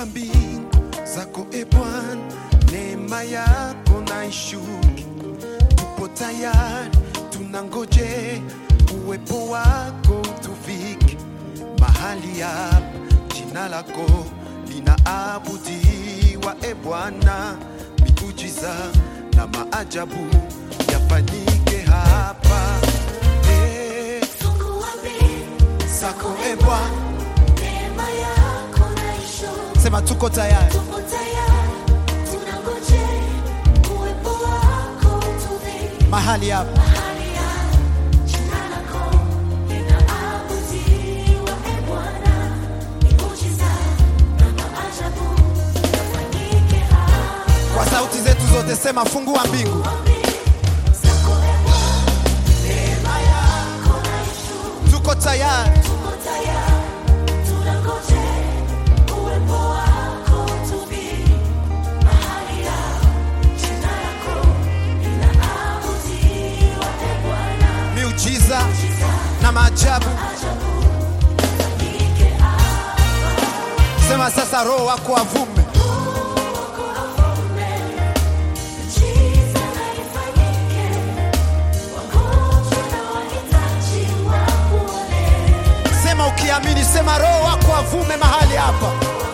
wa mbingu zako e Bwana, neema yako na ishuke. Tupo tayari, tunangoje uwepo wako tufike mahali hapa, jina lako linaabudiwa e Bwana, miujiza na maajabu yafanyike hapa Eh, Fungua mbingu zako e Bwana, neema yako na ishuke. sema tuko tayari Tupo tayari, tunangojea uwepo wako tufike mahali hapa mahali hapa. Jina lako linaabudiwa, e Bwana, miujiza na maajabu yafanyike hapa. kwa sauti zetu zote, sema fungua mbingu Zako e Bwana, neema yako na ishuke. tuko tayari Tupo tayari, tunangojea uwepo wako tufike mahali hapa. Jina lako linaabudiwa, e Bwana, miujiza na maajabu. yafanyike hapa. Sema sasa, roho wako avume, Miujiza na ifanyike, wagonjwa na wahitaji wakuone. sema ukiamini, sema roho wako avume mahali hapa.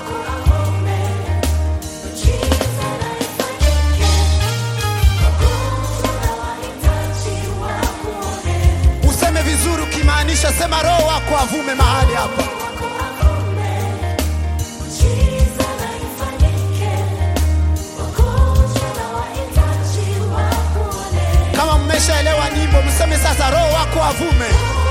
Miujiza na ifanyike, wagonjwa na wahitaji wakuone. Useme vizuri ukimaanisha, sema roho wako avume mahali hapa. Miujiza na ifanyike, wagonjwa na wahitaji wakuone. Kama mmeshaelewa nyimbo, mseme sasa, roho wako avume.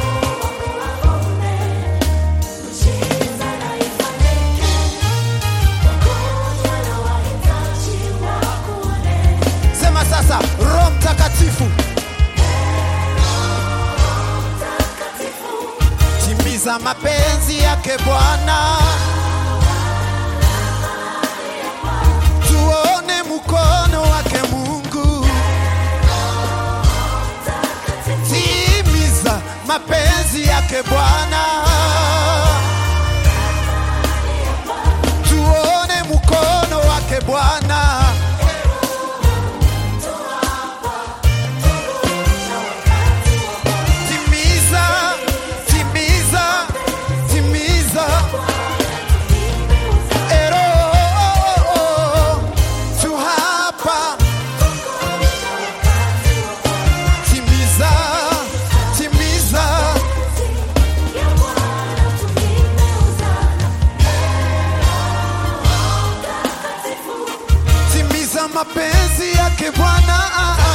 Miujiza na ifanyike, wagonjwa na wahitaji wakuone. Sema sasa, Roho Mtakatifu, Takatifu, timiza mapenzi yake Bwana, tuone mkono wake Mungu. Timiza mapenzi yake Bwana, tuone mkono wake Bwana. Timiza, timiza, timiza. Ero, tu hapa. Timiza, timiza. ya Bwana tukimeuzana. Takatifu, Timiza mapenzi yake Bwana.